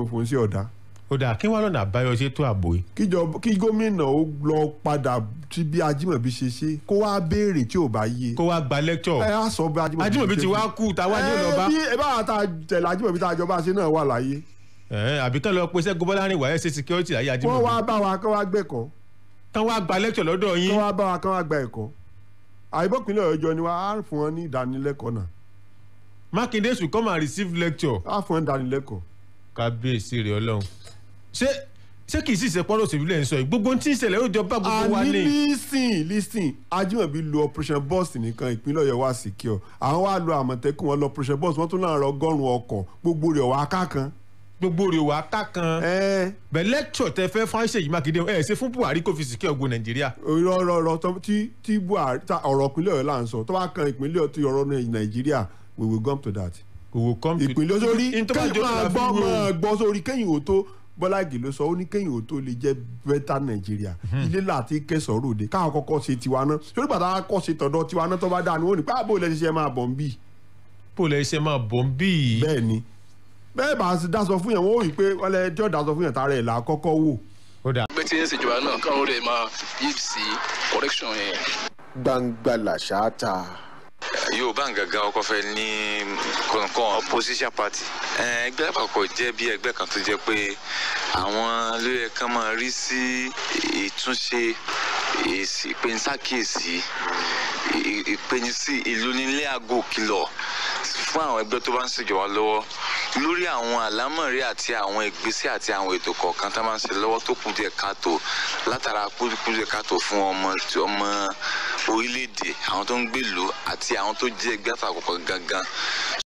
fòun sí ọ̀dà ó dáa kí wọ́n lọ́nà àbáyọ ṣètò ààbò yìí kíjọ kí gómìnà ó lọ padà sí bí ajímọ̀bí ṣe ṣe kó wá béèrè tí ò bá yé kó wá gba lecture ẹ á sọ bí ajímọ̀bí ajímọ̀bí ṣe ti ṣe. wá kú táwa ní ọ̀nà bá ẹ bí ẹ bá ta tẹ̀lé ajímọ̀bí tá a jọba ṣe náà wà láyé ẹ̀ àbí kán lọ pe Ṣẹ́gun Bọ́lárin wàá ṣe security láyé wọ́n ajímọ̀bí wá bá wa kán wá gbẹ̀kọ́ kán wá gba lecture lọ́dọ̀ yín kán wá bá wa kán wá gba ẹ̀kọ́ àìbọ̀pínlẹ̀ ọjọ́ ni wọ́n á fún wọn ní ìdánilẹ́kọ̀ọ́ náà Mákindé should come and receive lecture á fún wọn ní ìdánilẹ́kọ̀ọ́ kábíyèsí rẹ̀ ọlọ́run ṣé ṣé kì í sì ṣe pọ́nrọ́ òṣèlú lẹ́ ń sọ yìí gbogbo ohun tí ń ṣẹlẹ̀ ó jọ bá gbogbo wa àní ní. lísìn lísìn ajímọ̀bí lo operation bus nìkan ìpínlẹ̀ ọ̀yọ́ wá secure àwọn wá lo àmọ̀tẹ́kùn wọn lọ operation bus wọ́n tún náà rọ ọgọ́rùn-ún ọkọ̀ gbogbo rẹ̀ wá kákan. gbogbo rẹ̀ wà ká kan ẹ bẹ̀ lecture tẹ fẹ́ fún Ṣèyí Mákindé ẹ̀ ṣe fún Buhari kó fi sìkẹ́ ògbó Nàìjíríà rọrọrọ tí tí buhari ta ọ̀rọ̀ ìpínlẹ̀ ọ̀yọ́ là ń sọ tó bá kan ìpínlẹ̀ ọ̀tún ọ̀rọ̀ nàìjíríà we will come to that. kò wò come to ìpínlẹ̀ sórí in tó bá kẹ́yìn jọ máa náà fi gbọ́ wé o. máa gbọ́ sórí kẹ́yìn ò tó bọ́lá ìgè ló sọ ó ní kẹ́yìn ò tó lè jẹ́ bẹ́tà nàìjíríà ilé láti kẹsàn-án ròde káwọn kọ́kọ́ ṣe tiwa náà sórí bàtà kọ́ ṣe tọ̀dọ̀ tiwa náà tó bá dáa ni wọ́n ní pé àbò ilẹ̀ ṣiṣẹ́ máa bọ̀ ń bì pòlẹ̀ iṣẹ́ máa bọ̀ ń bí yìí bẹ́ẹ̀ ni bẹ́ẹ̀ bá a dáṣọ fún yẹn wọ́n ò rí i pé ọlẹ́ ẹjọ́ dáṣọ fún yẹn tààrà ẹ̀ là á kọ́kọ́ wò ó dà pé tí ń ṣèjọba náà káwọn rẹ̀ máa yí sí correction yẹn. gbangba làṣà ta. yorùbá gangan ọkọ fẹ́ ní kọ̀ọ̀kan opposition party Eh, ẹgbẹ́ àpapọ̀ jẹ́ bí ẹgbẹ́ kan tó jẹ́ pé àwọn ló yẹ kán máa rí sí ìtúnṣe èsì ìpenisákèésí ì- ìpenisí ìlú nílé àgọ́ kìlọ̀ fún àwọn ẹgbẹ́ tó bá ń ṣèjọba lọ́wọ́ lórí àwọn àlámọ̀rí àti àwọn ìgbésẹ̀ àti àwọn ètò kọ̀ọ̀kan tá a máa ń ṣe lọ́wọ́ tó kù díẹ̀ káàtó látara kú kú díẹ̀ káàtó fún ọmọ tí ọmọ orílẹ̀-èdè àwọn tó ń gbèlú àti àwọn tó jẹ́ ẹgbẹ́ àtàkùkọ gangan